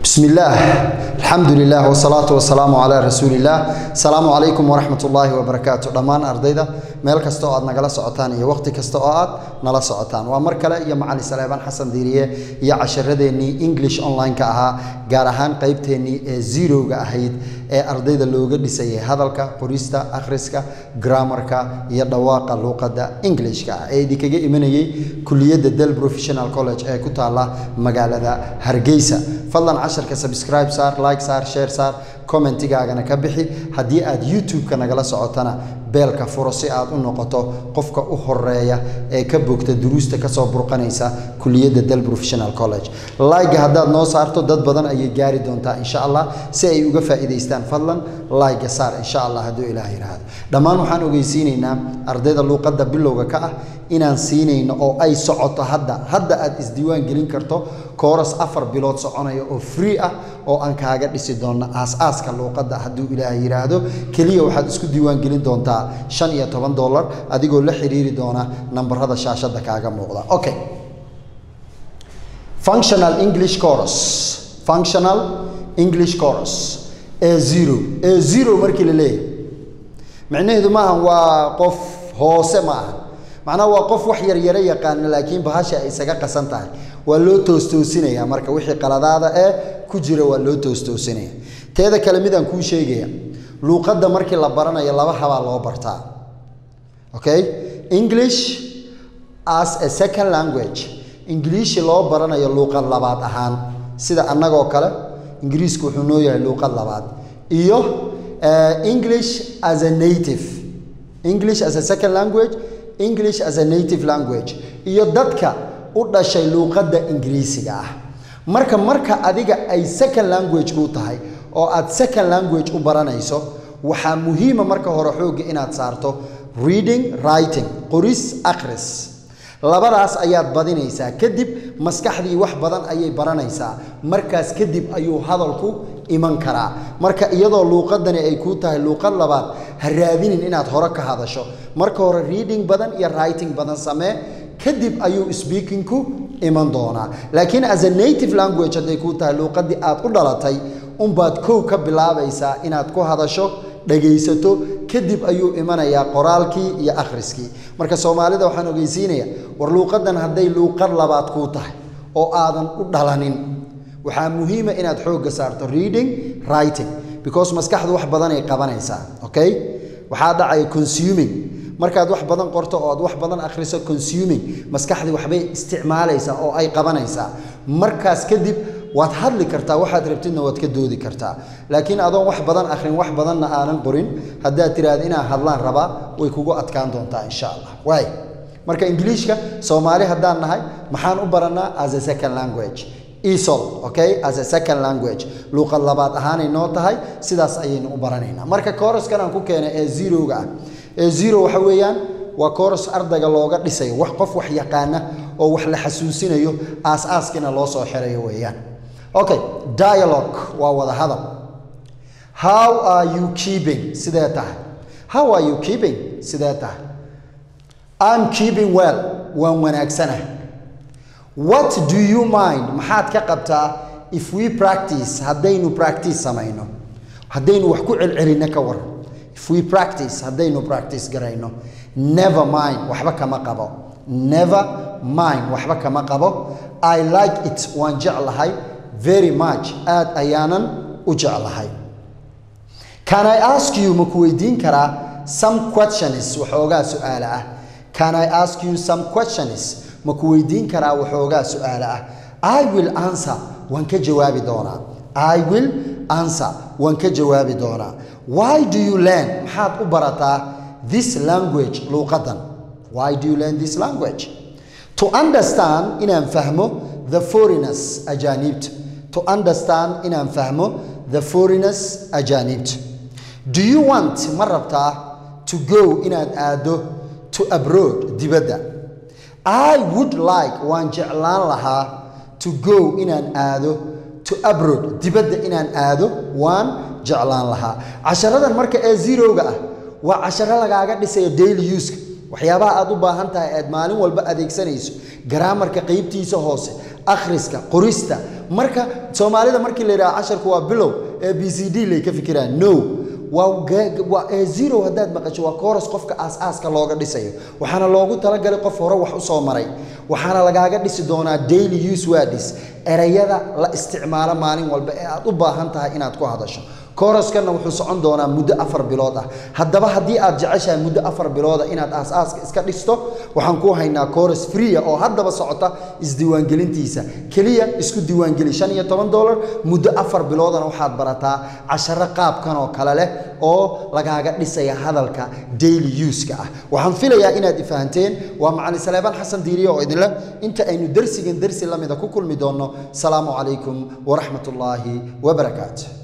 بسم الله الحمد لله والصلاة والسلام على رسول الله السلام عليكم ورحمة الله وبركاته دمان أرضيدا meel kasta oo aad nagala socotaan iyo waqti kasta oo aad nala socotaan waa mar kale iyo macali saleebaan xasan diiriye iyo casharadeenii english online-ka ahaa gaar ahaan qeybteennii ee zerowga ahayd ee ardayda looga dhisayay hadalka qorista akhriska grammarka iyo dhawaaqa luuqadda englishka ah ee idinkaga imanayay kuliyadda del professional college ee ku taala magaalada hargeysa fadlan casharka subscribe saar like saar share saar commentigaagana ka bixi haddii aad youtube-ka nagala socotana beelka furo si aad u noqoto qofka u horeeya ee ka bogta duruusta kasoo burqanaysa kuliyadda del professional college layga haddaad noo saarto dad badan ayay gaari doontaa insha allah si ay uga faa'iidaystaan fadlan layga saar insha allah hadduu ilaah yidhaahdo dhammaan waxaan ogeysiinaynaa ardayda luuqadda bilowga ka ah inaan siinayno oo ay socoto hadda hadda aad isdiiwaan gelin karto kooras afar bilood soconaya oo free ah oo aan kaaga dhisi doonno aas-aaska luuqadda hadduu ilaah yidhaahdo keliya waxaad isku diiwaan gelin doontaa shan iyo toban dollar adigoo la xiriiri doona nambarada shaashadda kaaga muuqda okay functional english chorus functional english chorus ee zero ee zero markii la leeyahay micnaheedu maaha waa qof hoose ma aha macnaha waa qof wax yaryaro yaqaana laakiin bahasha ay isaga qasan tahay waa loo toostoosinaya marka wixii qaladaada ee ku jira waa loo toostoosinaya teeda kale midaan kuu sheegaya luuqadda markii la baranayo laba habaa loo bartaa okay english as a second language ingiliishi loo baranayo luuqad labaad ahaan sida annagoo kale ingiriisku wuxuu noo yahay luuqad labaad iyo english as a native english as a second language english as a native language iyo dadka u dhashay luuqadda ingiriisiga ah marka marka adiga ay second language kuu tahay oo aad second language u baranayso waxaa muhiima marka hore xoogga inaad saarto reading writing qoris akhris labadaas ayaad badinaysaa kadib maskaxdii wax badan ayay baranaysaa markaas kadib ayuu hadalku iman karaa marka iyadoo luuqadani ay kuu tahay luuqad labaad ha raadinin inaad hore ka hadasho marka hore reading badan iyo writing badan samee kadib ayuu speakingku iman doonaa laakiin as a native language hadday kuu tahay luuqadii aad u dhalatay unbaad kow ka bilaabaysaa inaad ku hadasho dhagaysato kadib ayuu imanayaa qoraalkii iyo akhriskii marka soomaalida waxaan ogeysiinaya war luuqadan hadday luuqad labaad kuu tahay oo aadan u dhalanin waxaa muhiima inaad xoogga saarto reading writing because maskaxdu wax badanay qabanaysaa okay waxaa dhacaya consuming markaad wax badan qorto oo aad wax badan akhriso consuming maskaxdii waxbay isticmaalaysaa oo ay qabanaysaa markaas kadib waad hadli kartaa waxaad rabtidna waad ka doodi kartaa laakiin adoon wax badan akhrin wax badanna aanan qorin haddaad tiraahda inaan hadlaan rabaa way kugu adkaan doontaa insha allah waay marka ingiliishka soomaali haddaan nahay maxaan u barannaa as a second language esol okay as a second language luuqad labaad ahaanay noo tahay sidaas ayaynu u baranaynaa marka kooraskan aan ku keenay ee zerowga ah ee zero waxa weeyaan waa kooras ardayga looga dhisayo wax qof wax yaqaana oo wax la xasuusinayo aas-aaskiina loo soo xirayo weeyaan okay dialogue waa wada hadal how are you keeping sidee tahay how are you keeping sidee tahay i'm keeping well waan wanaagsana what do you mind maxaad ka qabtaa if we practice haddaynu practice samayno haddaynu wax ku celcelinno ka waran if we practice haddaynu practice garayno never mind waxba kama qabo never mind waxba kama qabo i like it waan jeclahay very much aad ayaanan u jeclahay can i ask you ma ku weydiin karaa some questions waxoogaa su-aale ah can i ask you some questions ma ku weydiin karaa waxoogaa su-aale ah i will answer waan ka jawaabi doonaa i will answer waan ka jawaabi doonaa why do you learn maxaad u barataa this language luuqadan why do you learn this language to understand inaan fahmo the foreigners ajaaniibta to understand inaan fahmo the foreigners ajaanibta do you want ma rabtaa to go inaad aado to abroad dibadda i would like waan jeclaan lahaa to go inaan aado to abroad dibadda inaan aado waan jeclaan lahaa casharadan marka ee zerowga ah waa casharo lagaaga dhisaya daily uska waxyaabaha aad u baahan tahay aad maalin walba adeegsanayso garaamarka qeybtiisa hoose akhriska qorista marka soomaalida markii la yidhaha casharku waa bilow ee b c d lay ka fikiraan no waa waa ee zero haddaad maqasho waa kooras qofka aas-aaska looga dhisayo waxaana loogu talagalay qof hore wax u soo maray waxaana lagaaga dhisi doonaa daily use words erayada la isticmaalo maalin walba ee aad u baahan tahay inaad ku hadasho kooraskanna wuxuu socon doonaa muddo afar bilood ah haddaba haddii aad jeceshahay muddo afar bilooda inaad aas-aaska iska dhisto waxaan ku haynaa kooras freea oo haddaba socota isdiiwaangelintiisa keliya isku diiwaangeli shan iyo toban dollar muddo afar biloodana waxaad barataa casharo qaabkan oo kale leh oo lagaaga dhisaya hadalka daily use-ka ah waxaan filayaa inaad ifahanteen waa macalin saleebaan xasan diiriye oo idinleh inta aynu dersigan dersi lamida ku kulmi doonno salaamu calaykum waraxmat ullaahi wabarakaatu